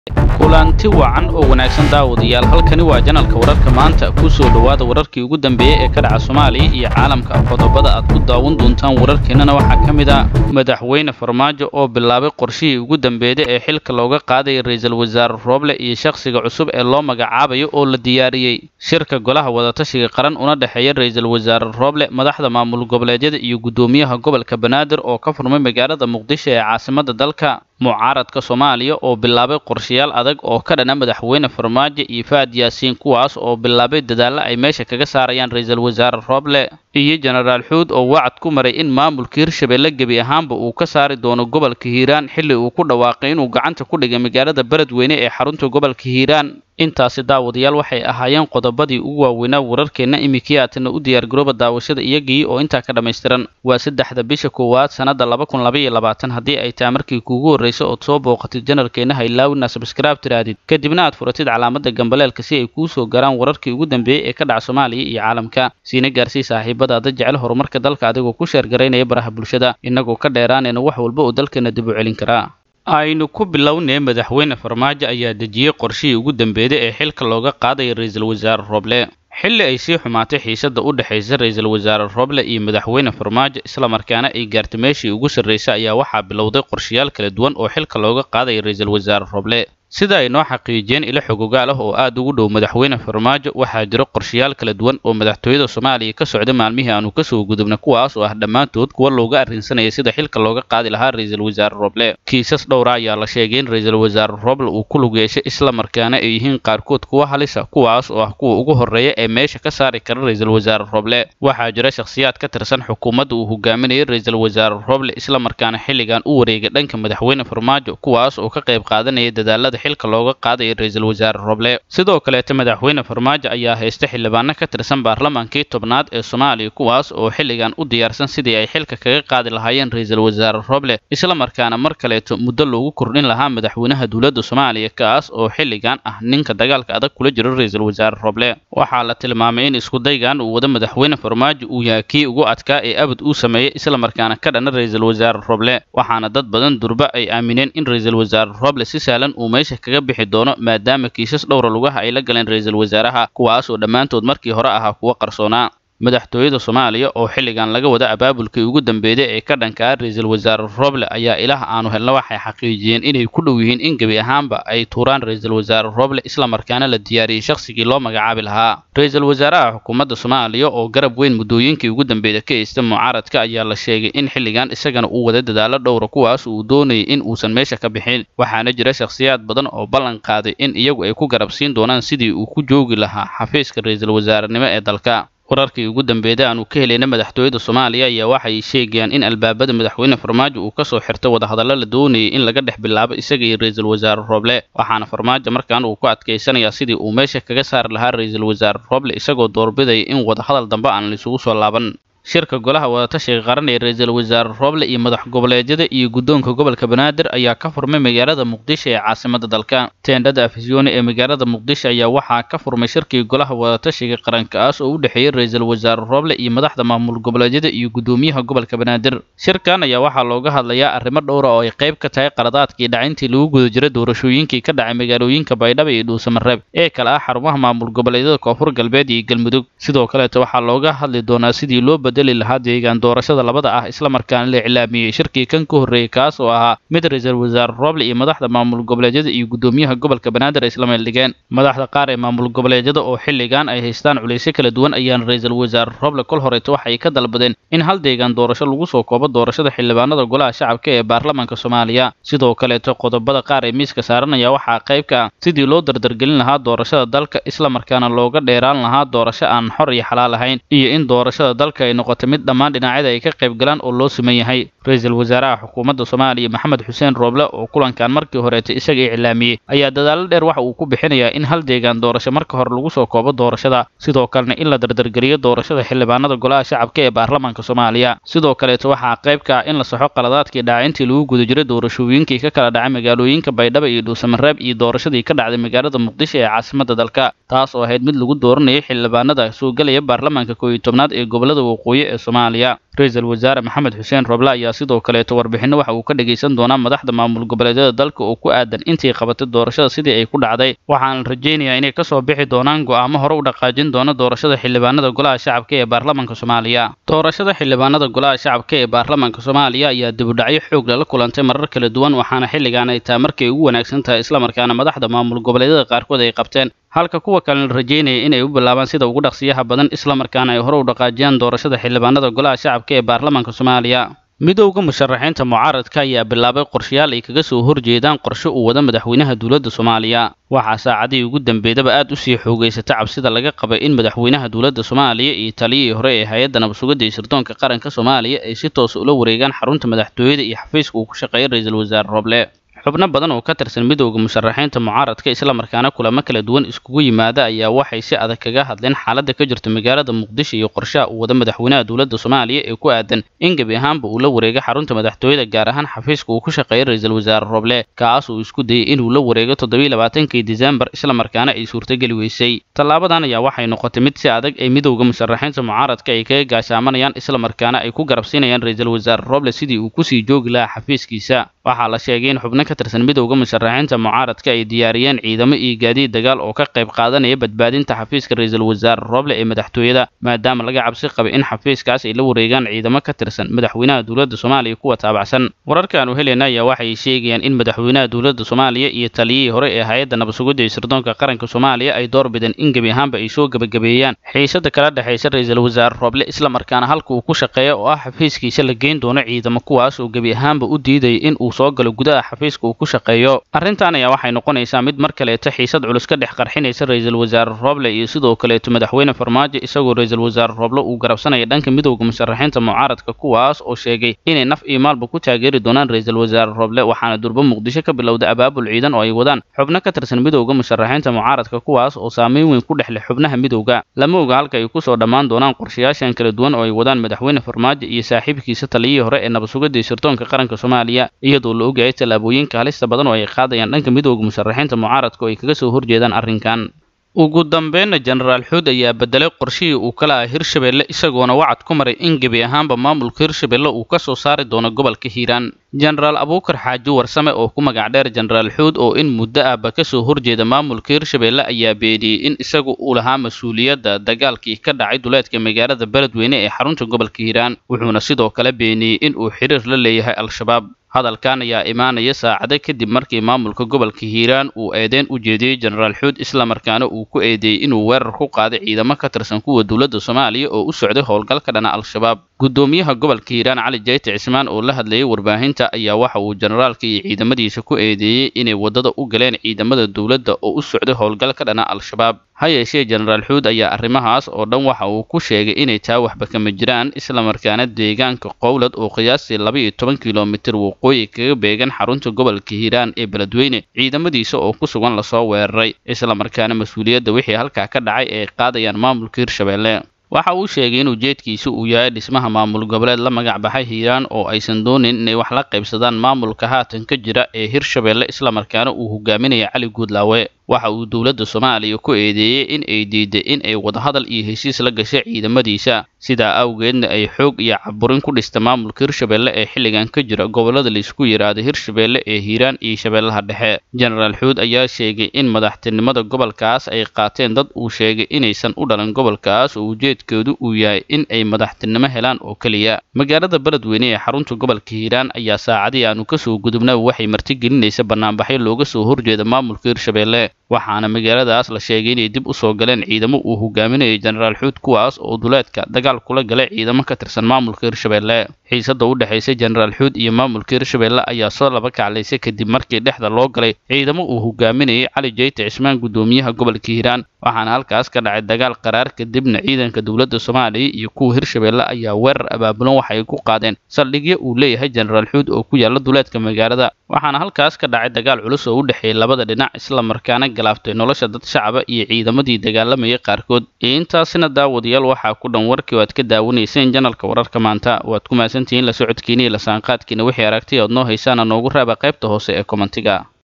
kulanti wacan oo wanaagsan daawadayaal halkani waa janalka wararka maanta ku soo dhowaada wararkii ugu dambeeyey ee ka dhaca soomaaliya iyo caalamka qodobada aad ku daawan doontaan wararkeennana waxaa ka mid ah madaxweyne farmaajo oo bilaabay qorshihii ugu dambeeyey ee xilka looga qaadaya ra-iisul wasaare rooble iyo shakhsiga cusub ee loo magacaabayo oo la diyaariyey shirka golaha wadatashiga qaran una dhexeeya ra-iisul wasaare rooble madaxda maamul goboleedyada iyo guddoomiyaha gobolka banaadir oo ka furmay magaalada muqdisho ee caasimadda dalka mucaaradka soomaaliya oo bilaabay qorshayaal adag oo ka dhana madaxweyne farmaajo iyo faad yaasiin kuwaas oo bilaabay dadaallo ay meesha kaga saarayaan ra-iisul wasaare rooble iyo jenaraal xuud oo wacad ku maray in maamulka hirshabelle gebi ahaanba uu ka saari doono gobolka hiiraan xilli uu ku dhawaaqay inuu gacanta ku dhigay magaalada beledweyne ee xarunta gobolka hiiraan intaasi daawadayaal waxay ahaayeen qodobadii ugu waaweynaa wararkeenna iminkii aatana u diyaargarooba daawashada iyagii oo intaa ka dhammaystiran waa saddexda bisha koowaad sannadda laba kun laba iyo labaatan haddii ay tahay markii kuugu horraysa ood soo booqatid janalkeenna haylaawina sabskraib tiraadid kadibna aad furatid calaamadda gambaleelka si ay kuu soo garaan wararkii ugu dambeeyey ee ka dhaca soomaaliya iyo caalamka siina gaarsii saaxiibadaada jecel horumarka dalka adigoo ku sheergaraynaya baraha bulshada innagoo ka dheeraanayna wax walba oo dalkeena dib u celin karaa aynu ku bilownay madaxweyne farmaajo ayaa dejiyey qorshihii ugu dambeeyey ee xilka looga qaadaya ra-iisul wasaare rooble xilli ay sii xumaatay xiisadda u dhexaysa ra-iisul wasaare rooble iyo madaxweyne farmaajo islamarkaana ay gaartay meeshii ugu sarraysay ayaa waxaa bilowday qorshayaal kala duwan oo xilka looga qaadaya ra-iisul wasaare rooble sida ay noo xaqiijiyeen ilo xogogaal ah oo aad ugu dhow madaxweyne farmaajo waxaa jiro qorshayaal kala duwan oo madaxtooyada soomaaliya ka socda maalmihii aanu kasoo gudubna kuwaas oo ah dhammaantood kuwa looga arrinsanaya sida xilka looga qaadi lahaa ra-iisul wasaare rooble kiisas dhowra ayaa la sheegay in ra-iisul wasaare rooble uu ku lug yeeshay islamarkaana ay yihiin qaarkood kuwa halisa kuwaas oo ah kuwa ugu horreeya ee meesha ka saari kara ra-iisul wasaare rooble waxaa jira shakhsiyaad ka tirsan xukuumadda uu hogaaminayay ra-iisul wasaare rooble islamarkaana xilligan u wareegay dhanka madaxweyne farmaajo kuwaas oo ka qayb qaadanaya dadaalada xilka looga qaadaya ra-iisul wasaare rooble sidoo kaleeta madaxweyne farmaajo ayaa haysta xildhibaano ka tirsan baarlamaankii tobnaad ee soomaaliya kuwaas oo xilligan u diyaarsan sidii ay xilka kaga qaadi lahaayeen ra-iisul wasaare rooble islamarkaana mar kaleeto muddo loogu kordhin lahaa madaxweynaha dowladda soomaaliya kaas oo xilligan ah ninka dagaalka adag kula jiro ra-iisul wasaare rooble waxaa la tilmaamay in iskudaygan uu wada madaxweyne farmaajo uu yahay kii ugu adkaa ee abad uu sameeyey islamarkaana ka dhana ra-iisul wasaare rooble waxaana dad badan durba ay aamineen in ra-iisul wasaare rooble si sahlan uu meesha kaga bixi doono maadaama kiisas dhowra lugaha ay la galeen ra-iisul wasaaraha kuwaas oo dhammaantood markii hore ahaa kuwa qarsoonaa madaxtooyada soomaaliya oo xilligan laga wada abaabulkii ugu dambeeyay ee ka dhanka ah ra-iisul wasaare rooble ayaa ilaah aanu helna waxay xaqiijiyeen inay ku dhow yihiin in gebi ahaanba ay tuuraan ra-iisul wasaare rooble islamarkaana la diyaariyey shakhsigii loo magacaabi lahaa ra-iisul wasaaraha xukuumadda soomaaliya oo garab weyn muddooyinkii ugu dambeeya ka haysta mucaaradka ayaa la sheegay in xilligan isagana uu wada dadaalo dhowra kuwaas uu doonayay in uusan meesha ka bixin waxaana jira shakhsiyaad badan oo ballan qaaday in iyagu ay ku garab siin doonaan sidii uu ku joogi lahaa xafiiska ra-iisul wasaarenimo ee dalka wararkii ugu dambeeyay aanu ka helayna madaxtooyada soomaaliya ayaa waxay sheegayaan in albaabada madaxweyne farmaajo uu kasoo xirtay wadahadallo la doonayay in laga dhex bilaabo isaga iyo ra-iisul wasaare rooble waxaana farmaajo markaan uu ku adkaysanayaa sidii uu meesha kaga saari lahaa ra-iisul wasaare rooble isagoo doorbidaya in wadahadal dambe aan laisugu soo laaban shirka golaha wadatashiga qaran ee ra-iisul wasaare rooble iyo madax goboleedyada iyo guddoonka gobolka banaadir ayaa ka furmay magaalada muqdisho ee caasimadda dalka teendhada afisyooni ee magaalada muqdisho ayaa waxaa ka furmay shirkii golaha wadatashiga qarankaas oo u dhexeeyey ra-iisul wasaare rooble iyo madaxda maamul goboleedyada iyo guddoomiyaha gobolka banaadir shirkan ayaa waxaa looga hadlayaa arrimo dhowra oo ay qayb ka tahay qaladaadkii dhacintii lagu guda jiray doorashooyinkii ka dhacay magaalooyinka baydhabo iyo dhuusamareeb ee kale ah xarumaha maamul goboleedyada koonfur galbeed iyo galmudug sidoo kaleeta waxaa looga hadli doonaa sidii loo bedeli lahaa deegaan doorashada labada ah islamarkaana la iclaamiyey shirkii kan ka horreeyey kaas oo ahaa mid ra-iisul wasaare rooble iyo madaxda maamul goboleedyada iyo guddoomiyaha gobolka banaadir ay isla meeldhigeen madaxda qaar ee maamul goboleedyada oo xilligan ay haystaan culaysyo kala duwan ayaana ra-iisul wasaare rooble kol horeeto waxay ka dalbadeen in hal deegaan doorasho lagu soo koobo doorashada xildhibaanada golaha shacabka ee baarlamaanka soomaaliya sidoo kaleeto qodobada qaar ee miiska saaranaya waxaa qayb ka ah sidii loo dardargelin lahaa doorashada dalka islamarkaana looga dheeraan lahaa doorasho aan xor iyo xalaal ahayn iyo in doorashada dalka ay noqoto mid dhammaan dhinacyada ay ka qayb galaan oo loo siman yahay ra-iisul wasaaraha xukuumadda soomaaliya maxamed xuseen rooble oo kulankan markii horeetay isaga iclaamiyey ayaa dadaalo dheer waxa uu ku bixinayaa in hal deegaan doorasho marka hore lagu soo koobo doorashada sidoo kalena in la dardargeliyo doorashada xildhibaanada golaha shacabka ee baarlamaanka soomaaliya sidoo kaleeto waxaa qayb ka ah in la saxo qaladaadkii dhaacintii lagu guda jiray doorashooyinkii ka kala dhacay magaalooyinka baydhabo iyo dhuusamareeb iyo doorashadii ka dhacday magaalada muqdisho ee caasimadda dalka taas oo ahayd mid lagu dooranayay xildhibaanada soo gelaya baarlamaanka kooiyo tobnaad ee gobolada waqooyi waqooyi ee soomaaliya ra-iisul wasaare maxamed xuseen roble ayaa sidoo kaleeto warbixinno waxa uu ka dhegaysan doonaa madaxda maamul goboleedyada dalka oo ku aadan intii qabatay doorashada sidii ay ku dhacday waxaana rajaynayaa inay kasoo bixi doonaan go'aamo hore u dhaqaajin doona doorashada xildhibaanada golaha shacabka ee baarlamaanka soomaaliya doorashada xildhibaanada golaha shacabka ee baarlamaanka soomaaliya ayaa dibudhacyo xoog lala kulantay marar kala duwan waxaana xilligan ay tahay markay ugu wanaagsan tahay islamarkaana madaxda maamul goboleedyada qaarkood ay qabteen halka kuwa kalena la rajaynaya inay u bilaabaan sida ugu dhaqsiyaha badan islamarkaana ay hore u dhaqaajiyaan doorashada xildhibaanada golaha shacabka ee baarlamaanka soomaaliya midowda musharaxiinta mucaaradka ayaa bilaabay qorshayaal ay kaga soo horjeedaan qorshe uu wada madaxweynaha dowladda soomaaliya waxaa saacadihii ugu dambeydaba aad usii xoogaysata cabsida laga qabay in madaxweynaha dowladda soomaaliya iyo taliyihii hore ee hay-adda nabadsugadda iyo sirdoonka qaranka soomaaliya ay si toosa ula wareegaan xarunta madaxtooyada iyo xafiiska uu ku shaqeeyay ra-iisul wasaare roble xubno badan oo ka tirsan midowda musharaxiinta mucaaradka islamarkaana kulamo kala duwan iskugu yimaada ayaa waxay si adag kaga hadleen xaaladda ka jirta magaalada muqdisho iyo qorshaha uu wada madaxweynaha dowladda soomaaliya ee ku aadan in gebi ahaanba uu la wareego xarunta madaxtooyada gaar ahaan xafiiska uu ku shaqeeyay ra-iisul wasaare roble kaas uu isku dayay inuu la wareego toddobiyi labaatankii disembar islamarkaana ay suurtageli weysay tallaabadan ayaa waxay noqotay mid si adag ay midowda musharaxiinta mucaaradka ay kaga gaashaamanayaan islamarkaana ay ku garabsiinayaan ra-iisul wasaare roble sidii uu kusii joogi lahaa xafiiskiisa waxaa la sheegay in xubno ka tirsan midowda musharaxiinta mucaaradka ay diyaariyeen ciidamo iyo gaadiid dagaal oo ka qayb qaadanaya badbaadinta xafiiska ra-iisul wasaare roble ee madaxtooyada maadaama laga cabsi qabay in xafiiskaas ay la wareegaan ciidamo ka tirsan madaxweynaha dowladda soomaaliya kuwa taabacsan wararkaanu helayna ayaa waxay sheegayaan in madaxweynaha dowladda soomaaliya iyo taliyihii hore ee hay-adda nabadsugidda iyo sirdoonka qaranka soomaaliya ay door bideen in gebi ahaanba ay soo gebagabeeyaan xiisada kala dhexaysa ra-iisul wasaare roble islamarkaana halka uu ku shaqeeya oo ah xafiiskiisa la geyn doono ciidamo kuwaas oo gebi ahaanba u diidaya in uu soo galo gudaha xafiiska uu ku shaqeeyo arrintan ayaa waxay noqonaysaa mid mar kaleeto xiisad culus ka dhex qarxinaysa ra-iisul wasaare roble iyo sidoo kaleeto madaxweyne farmaajo isagoo ra-iisul wasaare roble uu garabsanaya dhanka midowda musharaxiinta mucaaradka kuwaas oo sheegay inay naf iyo maalba ku taageeri doonaan ra-iisul wasaare roble waxaana durbo muqdisho ka bilowday abaabul ciidan oo ay wadaan xubno ka tirsan midowda musharaxiinta mucaaradka kuwaas oo saameyn weyn ku dhex leh xubnaha midowda lama oga halka ay kusoo dhammaan doonaan qorshayaashan kala duwan oo ay wadaan madaxweyne farmaajo iyo saaxiibkiisa taliyihii hore ee nabadsugidda iyo sirdoonka qaranka soomaaliya iyadoo la ogyahay tallaabooyinka halista badan oo ay qaadayaan dhanka midowda musharaxiinta mucaaradka oo ay kaga soo horjeedaan arrinkan ugu dambeynna jenaraal xuud ayaa bedelay qorshihii uu ka lahaa hirshabelle isagoona wacad ku maray in gebi ahaanba maamulka hirshabelle uu ka soo saari doono gobolka hiiraan jenaraal abuukar xaaji warsame oo ku magac dheer jenaraal xuud oo in muddo ahba ka soo horjeeda maamulka hirshabelle ayaa beeniyey in isagu uu lahaa mas-uuliyadda dagaalkii ka dhacay duleedka magaalada beledweyne ee xarunta gobolka hiiraan wuxuuna sidoo kale beeniyey in uu xiriir la leeyahay al-shabaab hadalkan ayaa imaanaya saacado kadib markii maamulka gobolka hiiraan uu eedeyn u jeediyey jenaraal xuud islamarkaana uu ku eedeeyey inuu weerar ku qaaday ciidamo ka tirsan kuwa dowladda soomaaliya oo u socday howlgal ka dhana al-shabaab guddoomiyaha gobolka hiiraan cali jayte cismaan oo la hadlayay warbaahinta ayaa waxa uu jenaraalka iyo ciidamadiisa ku eedeeyey inay waddada u galeen ciidamada dowladda oo u socday howlgal ka dhana al-shabaab ha yeeshee jenaraal xuud ayaa arrimahaas oo dhan waxa uu ku sheegay inay taa waxba kama jiraan islamarkaana deegaanka qowlad oo qiyaastii laba iyo toban kilomitir waqooyi kaga beegan xarunta gobolka hiiraan ee beledweyne ciidamadiisa oo ku sugan lasoo weeraray islamarkaana mas-uuliyadda wixii halkaa ka dhacay ay qaadayaan maamulka hirshabelle waxa uu sheegay in ujeedkiisu uu yahay dhismaha maamul goboleed la magac baxay hiiraan oo aysan doonin inay wax la qaybsadaan maamulka haatan ka jira ee hirshabelle islamarkaana uu hogaaminaya cali guudlaawe waxa uu dowladda soomaaliya ku eedeeyey in ay diiday in ay wadahadal iyo heshiis la gashay ciidamadiisa sidaa awgeedna ay xoog iyo caburin ku dhista maamulka hirshabelle ee xilligan ka jira gobollada laisku yidhaahdo hirshabelle ee hiiraan iyo shabeellaha dhexe jenaraal xuud ayaa sheegay in madaxtinimada gobolkaas ay qaateen dad uu sheegay inaysan u dhalan gobolkaas oo ujeedkoodu uu yahay in ay madaxtinimo helaan oo keliya magaalada beledweyne ee xarunta gobolka hiiraan ayaa saacadii aanu kasoo gudubna waxay martigelinaysa banaanbaxyo looga soo horjeeda maamulka hirshabelle waxaana magaaladaas la sheegay inay dib u soo galeen ciidamo uu hogaaminayay jenaraal xuud kuwaas oo duleedka dagaal kula galay ciidamo ka tirsan maamulka hirshabelle xiisada u dhexaysay jenaraal xuud iyo maamulka hirshabelle ayaa soo laba kaclaysay kadib markii dhexda loo galay ciidamo uu hogaaminayay cali jayte cismaan guddoomiyaha gobolka hiiraan waxaana halkaas ka dhacay dagaal qaraar kadibna ciidanka dowladda soomaaliya iyo kuwa hirshabelle ayaa weerar abaabulan waxay ku qaadeen saldhigyo uu leeyahay jenaraal xuud oo ku yaala duleedka magaalada waxaana halkaas ka dhacay dagaal culus oo u dhexeeyay labada dhinac islamarkaana galaaftay nolosha dad shacaba iyo ciidamadii dagaalamayay qaarkood iyo intaasina daawadayaal waxaa ku dhan warkii oo aad ka daawanayseen janalka wararka maanta waad ku mahadsantihiin la socodkiina iyo lasaanqaadkiina wixii aragtay ood noo haysaana noogu raaba qaybta hoose ee kommentiga